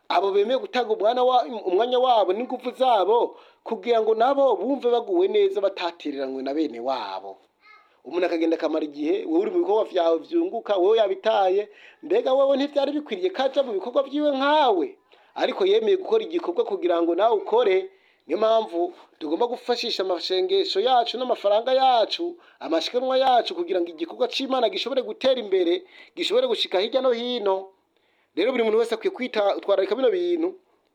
abo bemeye gutanga umwana wa, umwanya wabo n'ingufu zabo kugira ngo nabo bumve baguwe neza batatereranywe na bene wabo umuntu akagenda akamara igihe wowe uri mu bikorwa vyawe vyunguka wowe yabitaye mbega wowe ntivyari bikwiriye kaja mu bikorwa vyiwe nkawe ariko yemeye gukora igikorwa kugira ngo nawe ukore niyo mpamvu tugomba gufashisha amashengesho yacu n'amafaranga yacu amashikanwa yacu kugira ngo igikorwa c'imana gishobore gutera imbere gishobore gushika hirya no hino rero buri muntu wese akwiye kwitwararika bino bintu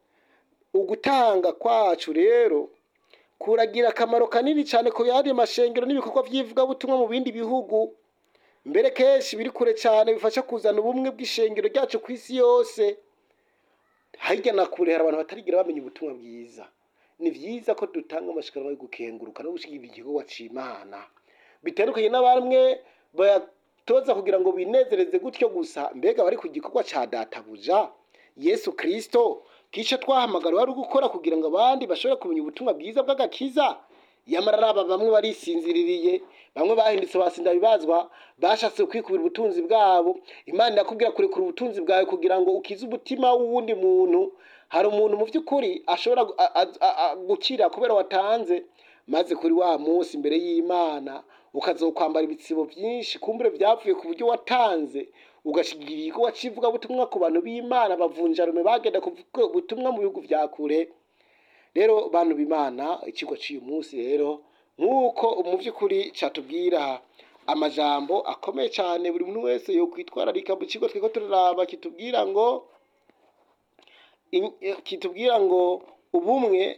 ugutanga kwacu rero kuragira akamaro kanini cyane ku yandi mashengero n'ibikorwa by'ivugabutumwa mu bindi bihugu mbere kenshi biri kure cyane bifasha kuzana ubumwe bw'ishengero ryacu ku isi yose hirya na kure hari abantu batarigira bamenya ubutumwa bwiza ni byiza ko dutanga amashikanwa yo gukenguruka no gushyigikira igikorwa c'imana bitandukanye n'abamwe bayatoza kugira ngo binezereze gutyo gusa mbega bari ku gikorwa ca databuja yesu kristo kico twahamagara wari gukora kugira ngo abandi bashobore kumenya ubutumwa bwiza bw'agakiza yamara ari aba bamwe barisinziririye bamwe bahindutse basinda bibazwa bashatse kwikubira ubutunzi bwabo imana irakubwira kurekura ubutunzi bwawe kugira ngo ukize umutima w'uwundi muntu hari umuntu mu by'ukuri ashobora gu- a- a- a- a- gukira kubera watanze maze kuri wa munsi imbere y'imana ukazokwambara ibitsibo byinshi kumbure byapfuye ku buryo watanze ugashigira igikorwa cy'ivugabutumwa ku bantu b'imana bavunjarume bagenda kuvuga ubutumwa mu bihugu vya kure rero bantu b'imana ikigo cy'uyu munsi rero nk'uko mu by'ukuri cyatubwira amajambo akomeye cyane buri muntu wese yo kwitwararika mu kigo twiko turaraba kitubwira ngo in- eh, kitubwira ngo ubumwe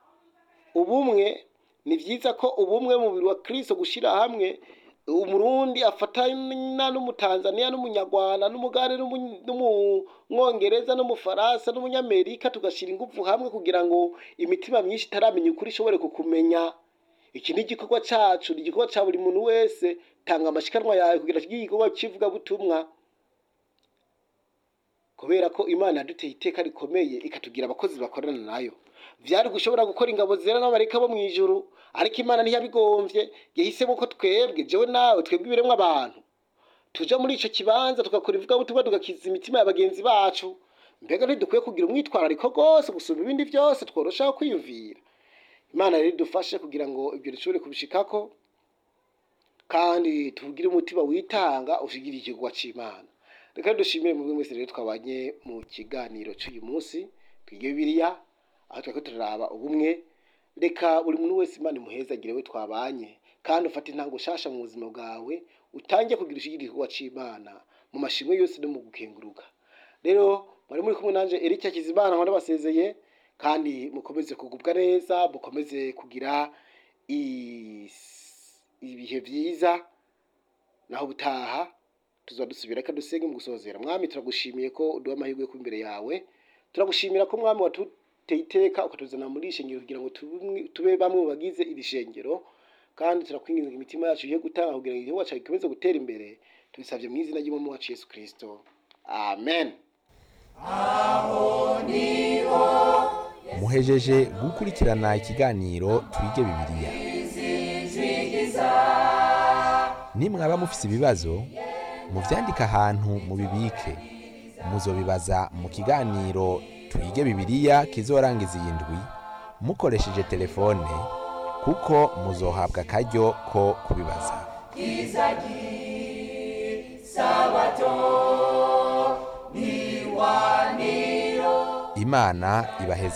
ubumwe ni byiza ko ubumwe mu mubiri wa kristo gushyira hamwe umurundi afatana n'umutanzaniya n'umunyarwanda n'umugande n'umu- n'umwongereza n'umufaransa n'umunyamerika tugashyira ingufu hamwe kugira ngo imitima myinshi itaramenya ukuri ishobore kukumenya iki ni igikorwa cyacu ni igikorwa cya buri muntu wese tanga amashikanwa yawe kugira ngo igikorwa cy'ivugabutumwa kubera ko imana yaduteye iteka rikomeye ikatugira abakozi bakorana nayo vyari gushobora gukora ingabo zera n'amareka bo mw'ijuru ariko imana ntiyabigomvye yahisemo ko twebwe jewe nawe twebwe ibiremwa abantu tuja muri ico kibanza tugakora ivugabutumwa tugakiza imitima ya bagenzi bacu mbega ntidukwiye kugira umwitwarariko rwose gusumba ibindi vyose tworoshaho kwiyumvira imana rero idufashe kugira ngo ibyo dushobore kubishikako kandi tugire umutima witanga ushigire igikorwa c'imana reka dushimire mu mwese rero twabanye mu kiganiro cy'uyu munsi twige bibiliya aho twariko turaraba ubumwe reka buri muntu wese imana imuhezagire we twabanye kandi ufate intango shasha mu buzima bwawe utange kugira ushigire igikorwa c'imana mu mashimwe yose no mu gukenguruka rero mwari muri kumwe nanje Eric Hakizimana nkora basezeye kandi mukomeze kugubwa neza mukomeze kugira is- ibihe byiza naho butaha tuzaba dusubira reka dusenge mu gusozera mwami turagushimiye ko uduha amahirwe yo kuba imbere yawe turagushimira ko mwami watuteye iteka ukatuzana muri iri shengero kugira ngo tube- tube bamwe mu bagize iri shengero kandi turakwinginze ngo imitima yacu igiye gutanga kugira ngo igihugu cyacu gikomeze gutera imbere tubisabye mu izina ry'umwami wacu yesu kirisito amen muhejeje gukurikirana ikiganiro twige bibiliya nimwaba mufise ibibazo muvyandike ahantu mubibike muzobibaza mu kiganiro twige bibiliya kizorangiza iyi ndwi mukoresheje telefone kuko muzohabwa akaryo ko kubibaza imana ibaheza